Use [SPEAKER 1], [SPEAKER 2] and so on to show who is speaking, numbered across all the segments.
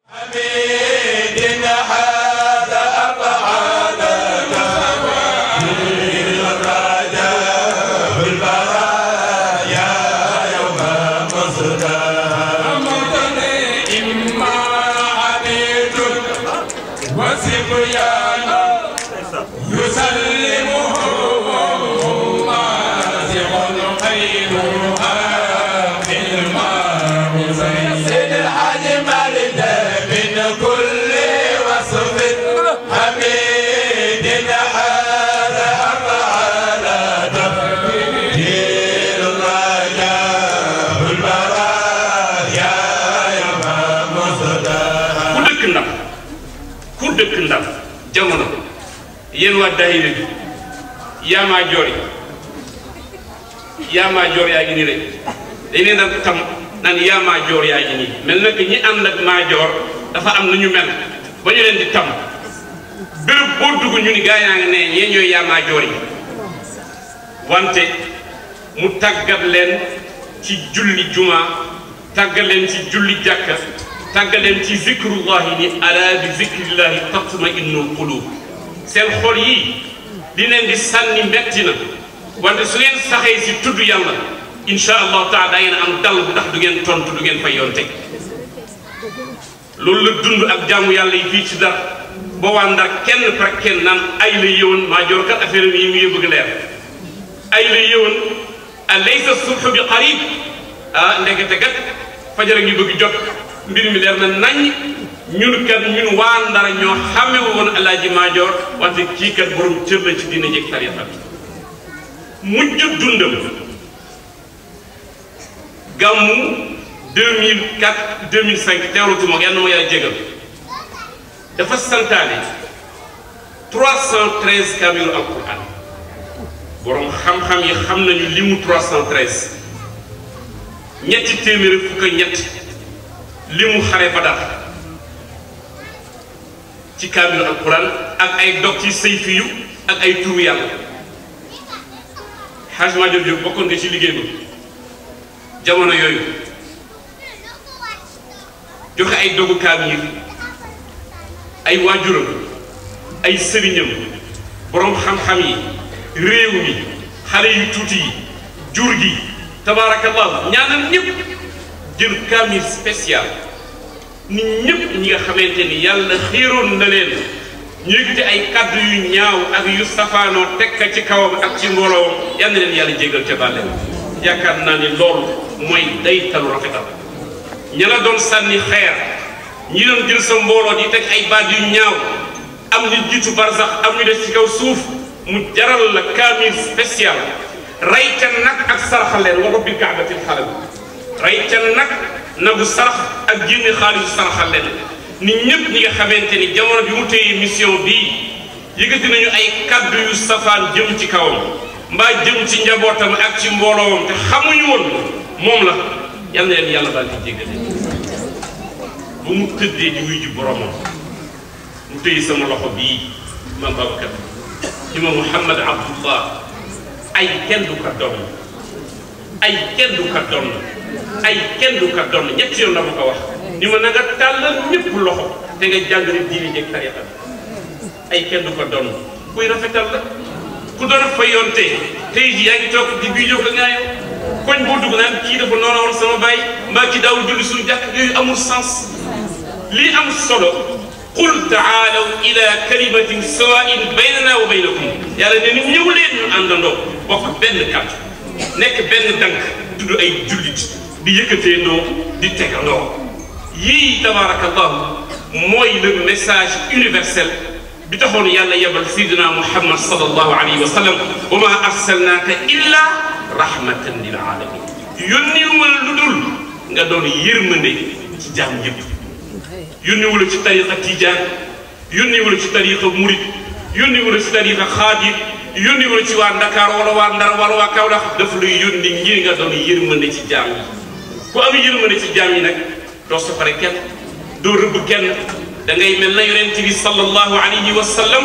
[SPEAKER 1] ku dëkk ndam ku dëkk ndam jamono yéen waa daayira bi yaamaa joor yi yaamaa joor yaa ngi nii rek dañ leen daan tam naan yaamaa joor yaa ngi nii mel na que ñi ànd ak maa joor dafa am nu ñu mel ba ñu leen di tam béréb boo dugg ñu ni gaa yaa ngi ne ñee ñooy yaamaa joor yi wante mu tàggat leen ci julli juma tàggat leen ci julli jàkka tàggat leen ci zikrullahi ni ala bi zikrillahi tatma innul qulub seen xol yii di leen di sànni metti na wante su ngeen saxee si tudd yàlla insha allahu taala da ngeen am dal bu ndax du ngeen tontu du ngeen fay yoon teg loolu la dund ak jaamu yàlla yi fii ci dar boo waa ndar kenn par kenn naan ay la yëwoon maa joor kat affaire yi mu ngi bëgg leer ay la yëwoon alaysa subhu bi qarib ah ndekete gat fajar a ngi bëgg jot mbir mi leer na nañ ñun kat ñun waa ndar ñoo xame woon alaaji maajoor wante kii kat borom cër la ci dina jëg tarixa bi mujj dundam gàmmu 2004 2005 teewlutuma ko yàlla na ma yàlla jégal dafa santaane 313 kaamilu alquran borom xam-xam yi xam nañu limu 313 ñetti téeméeri fukk ak ñett limu xare Badar ci kaamilu alquran ak ay dog ci sayfi yu ak ay turu yàlla Hajj Maajoor Jóob bokkoon nga ci liggéey ba jamono yooyu joxe ay dogu kaamil ay waajuram ay sëriñam borom xam-xam yi réew mi xale yu tuuti yi jur gi tabaarakallahu ñaanal ñëpp jël kaamil spécial nit ñëpp ñi nga xamante ni yàlla xiiroon na leen ñu yëkkati ay kaddu yu ñaaw ak yu safaanoo tekka ci kawam ak ci mbooloom yal na leen yàlla jégal ca bàlle yaakaar naa ni loolu mooy day talu rafetal ña la doon sànni xeer ñi doon jël sa mbooloo di teg ay baat yu ñaaw am ñu jiitu barsax am ñu des ci kaw suuf mu jaral la kaamil spécial rey ca nag ak saraxal leen wa rabbil kaabatil xaram rey ca nag nagu sarax ak génne xaalisu saraxal leen nit ñëpp ñi nga xamante ni jamono bi mu téye mission bii yëkkati nañu ay kaddu yu safaan jëm ci kawam mbaa jëm ci njabootam ak ci mbooloowam te xamuñu woon moom la yal na leen yàlla daal di jéggale bu mu tëddee di wuy ji boromam mu téye sama loxo bii ma Babacar di ma Mouhamad Abdullah ay kenn du ka doon ay kenn du ka doon ay kenn du ka doon ñetti yoon la ma ko wax ni ma na nga tàllal ñëpp loxo te nga jàngale diine jeeg tarixa ay kenn du ko doon kuy rafetal la ku doon fa yonte tey jii yaa ngi toog di bii jóg nga yow koñ boo dugg naan kii dafa noonu woon sama baay mbaa kii daawul julli suñu jàkk yooyu amul sens lii am solo qul taalaw ila kalimatin sawain baynana wa baynakum yàlla ne ni ñëw leen ñu àndandoo bokk benn kàddu nekk benn dank tudd ay jullit di yëkkatee ndoo di tegandoo yii tabaarakallahu mooy le message universel bi taxoon yàlla yebal sayyidina muhammad sallallahu alayhi wa sallam wa ma arsalnaaka illa rahmatan lil alamin yónni wala lu dul nga doon yërmande ci jaam yëpp yónni wala ci tariqa tijaan yónni wala ci tariqa murid yónni wala ci tariqa xaadir yónni wala ci waa Ndakaar wala waa Ndar wala waa Kaolack daf lay yónni ngir nga doon yërmande ci jaam yi ku am yërmande ci jaam yi nag doo soxore kenn doo rëbb kenn da ngay mel na yonent bi sallallahu alayhi wa sallam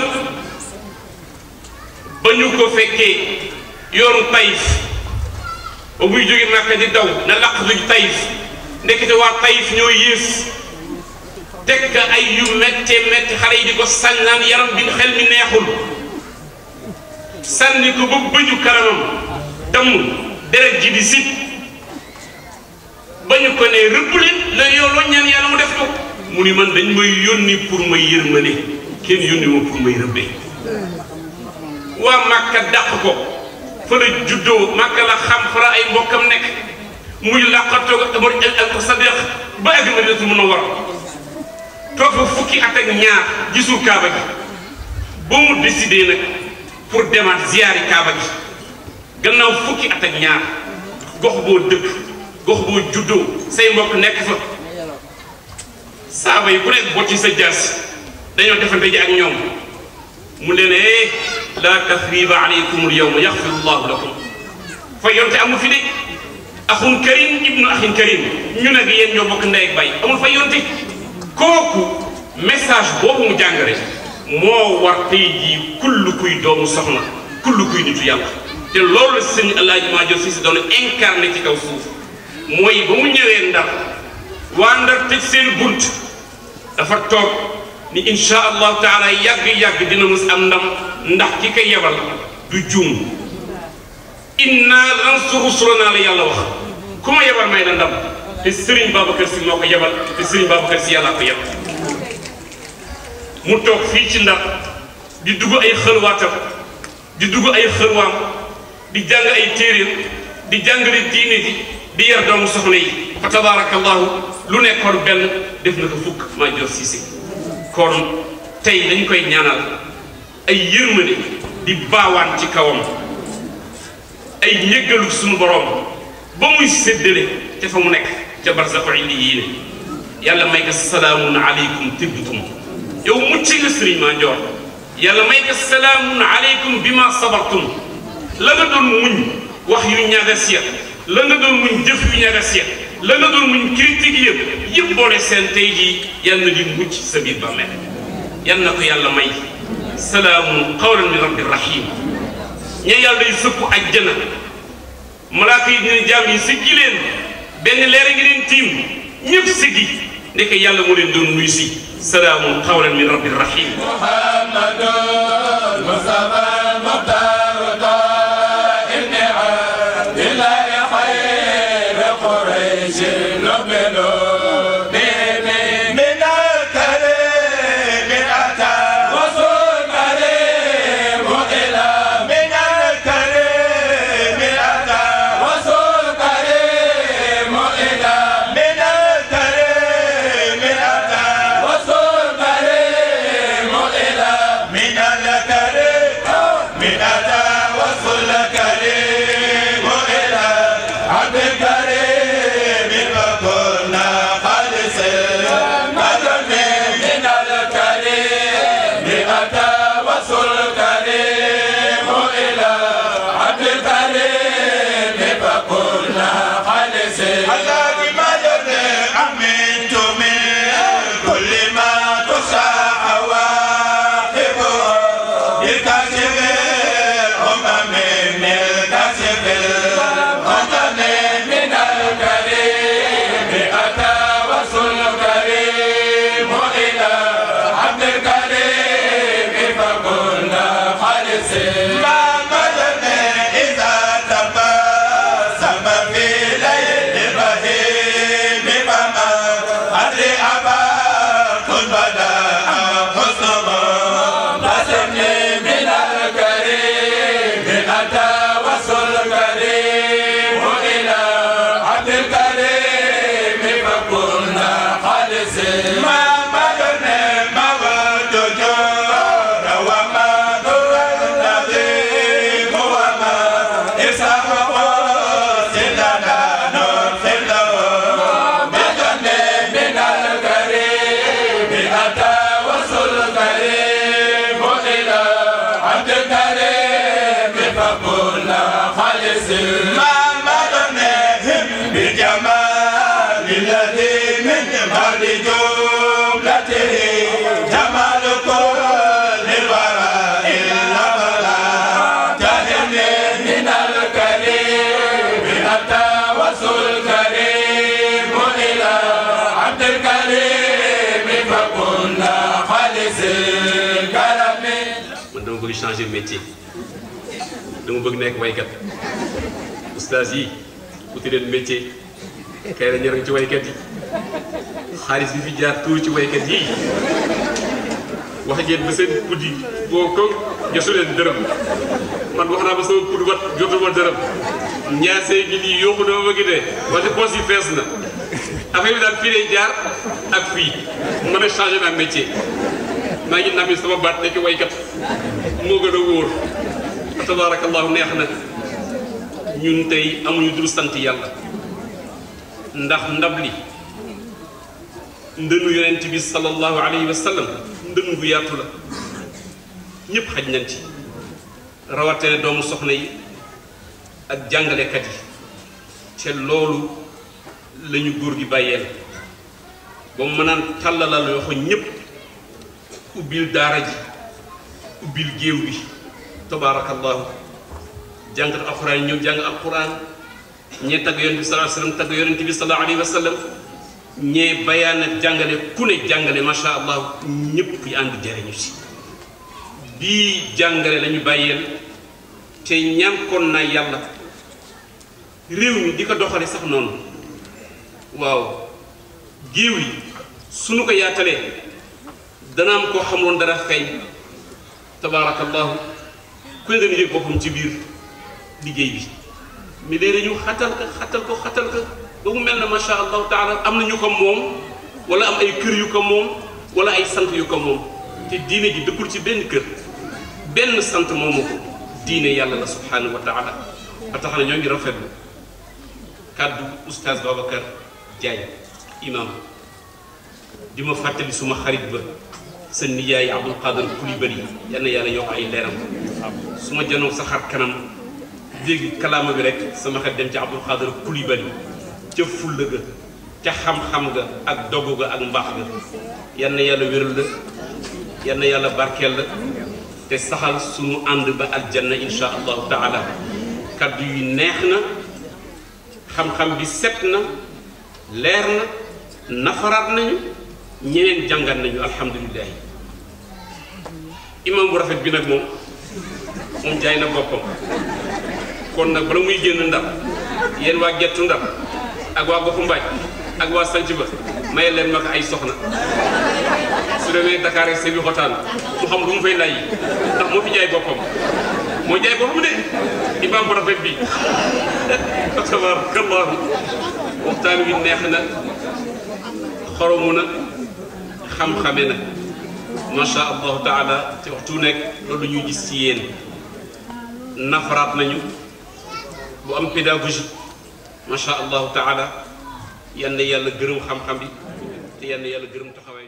[SPEAKER 1] ba ñu ko fekkee yoonu Taïf ba muy jóge Màkka di daw na laq luñ Taïf ndekete waa Taïf ñoo yées teg ka ay yu méttee métti xale yi di ko sañ naan yaram bi xel mi neexul sànni ko ba bëju karamam damm deret ji di sit ba ñu ko ne rëbb leen la yow loo ñaan yàlla mu def ko mu ni man dañ may yónni pour may yërmale kenn yónni ma pour may rëbbee waa Màkka dàq ko fa la juddoo Màkka la xam fa la ay mbokkam nekk muy làqatoo ko ak Sadiq ba ak Madinatu Munawwara toog fa fukki at ak ñaar gisul Kaaba gi ba mu décidé nag pour demaat ziyaari Kaaba gi gannaaw fukki at ak ñaar gox boo dëkk gox boo juddoo say mbokk nekk fa saaba yi ku nekk bocci sa jaas dañoo defante ji ak ñoom mu leen eh laa tasriba aleykum alyawma yaxfiru llahu lakum fa yonte amu fi de axun karim ibnu axin karim ñu nag yéen ñoo bokk ndey ak bay amul fa yonte kooku message boobu mu jàngale moo war tey jii kull kuy doomu soxna kull kuy nitu yàlla te loolu la sëñ Alaaji Maajoor Si doon incarné ci kaw suuf mooy ba mu ñëwee ndar waa ndar tëj seen bunt dafa toog ni insha allahu taala yàgg-yàgg dina mus am ndam ndax ki ko yebal du juum inna lansuru rusulanaa la yàlla wax ku ma yebal may la ndam te Serigne Babacar Sy moo ko yebal te Serigne Babacar Sy yàllaa ko yebal mu toog fii ci ndar di dugg ay xëlwaatam di dugg ay xëlwaam di jàng ay téeréem di jàngale diine ji di yar doomu soxna yi fa tabaarakallahu lu nekkoon benn def na ko fukk maa jox siise kon tey dañ koy ñaanal ay yërmande di baawaan ci kawam ay njëggalu suñu borom ba muy séddale ca fa mu nekk ca barzaqu illiyiin yàlla may ko salaamun aleykum tibtum yow mucc nga sëriñ maa njoor yàlla may ko salaamun aleykum bi ma sabartum la nga doon muñ wax yu ñagas ya la nga doon muñ jëf yu ñagas ya la nga doon muñ critique yëpp yëpp boole seen tey jii yàlla na di mucc sa biir bàmmeel yal na ko yàlla may salaamun qawlan min rabbi rahim ña yàlla day sëpp ajjana malaaka yi dina jaam yi siggi leen benn leer a ngi leen tiim ñëpp siggi ndeke yàlla moo leen doon nuyu si salaamun qawlan min rabbi rahim
[SPEAKER 2] muhammadun mustafa muxtaar ibni abdillahi xayr quraysh nu'minu bihi min al-karim ata wasul karim ila min al-karim ata wasul karim ila min al-karim ata wasul karim ila من الكريم من أتى وصل كريم إلى عبد الكريم وكنا خالص مدن من الكريم أتى وصل كريم إلى عبد الكريم فكنا خالص الله مدن أمنت من كل ما تصاح الكاشف الأمم من الكاشف الوطن من الكريم أتى وصل كريم إلى عبد الكريم فكنا خالصين ما مدن إذا تبسم في ليل الرهيب فما أدري أبا كن بدا حسن بسمني من الكريم أتى وصل كريم إلى عبد الكريم فكنا خالصين ما مدن موت جور وما نور النظيم وما إسحاق سلنا نرسل مدن من الكريم أتى وصل كريم إلى عبد الكريم فكنا خالصين ما مدنهم بجمال الذي من بعد جود
[SPEAKER 1] bëgg changer métier dama bëgg nekk waykat oustaz yi uti leen métier kay la ñërëng ci waykat yi xaalis bi fi jaar tuur ci waykat yi wax ngeen ba seen puddi boo ko josu leen dërëm man wax naa ba sama pudd wat jotuma dërëm ñaasee gi nii yóbbu dama bëgg de wante poos yi fees na affaire bi daal fii lay jaar ak fii mën a changé naa métier maa ngi nami sama baat nekk waykat moo gën a wóor fa tabarakallahu neex na ñun tey amuñu dul sant yàlla ndax ndab li ndënu yonent bi sallallahu alayhi wa sallam ndënu bu yaatu la ñëpp xaj nañ ci rawatene doomu soxna yi ak jàngalekat yi te loolu la ñu góor gi bàyyeel ba mu mënaan tàllalal yoo xam ñëpp ubbil daara ji ubbil géew bi tabaarakallahu jàngat alquran yi ñëw jàng alquran ñee tagg yonent bi sallallahu alayhi wa sallam tagg yonent bi sallallahu alayhi wa sallam ñee bayaan ak jàngale ku ne jàngale macha allah ñëpp yi ànd jariñu si bii jàngale lañu bàyyeel te ñànkoon naa yàlla réew mi di ko doxale sax noonu waaw géew yi suñu ko yaatalee dana am koo xamoon dara feeñ tabaarakallahu ku ne dana yëg boppam ci biir liggéey bi mais léegi ñu xatal ko xatal ko xatal ko ba mu mel na macha allahu taala am na ñu ko moom wala am ay kër yu ko moom wala ay sant yu ko moom te diine ji dëkkul ci benn kër benn sant moomu ko diine yàlla la subhanahu wa taala ba tax na ñoo ngi rafetlu kàddu oustaz Babacar Diagne imam di ma fàttali suma xarit ba sa nijaay Abdul Qadir Coulibaly yal na yàlla yokk ay leeram su ma janoog sa xar kanam dégg kalaama bi rek sama xel dem ci Abdul Qadir Coulibaly ca fulla ga ca xam-xam ga ak dogu ga ak mbaax ga yal na yàlla wéral la yal na yàlla barkeel la te saxal sunu ànd ba aljanna insha allahu taala kaddu yi neex na xam-xam bi set na leer na nafaraat nañu ñeneen jàngat nañu alhamdulilah imam bu rafet bi nag moom moom jaay na boppam kon nag bala muy génn ndar yéen waa gettu ndar ak waa goxu mbaaj ak waa sanc ba maye leen ma ko ay soxna su demee Dakar ak sebi xotaan mu xam lu mu fay lay ndax moo fi jaay boppam moo jaay boppam de imam bu rafet bi tabarakallahu waxtaan wi neex na xoromu na xam-xame na macha allahu taala te waxtu nekk loolu ñuy gis ci yéen nafaraat nañu bu am pédagogie macha allahu taala yal na yàlla gërëm xam-xam bi te yal na yàlla gërëm taxawaay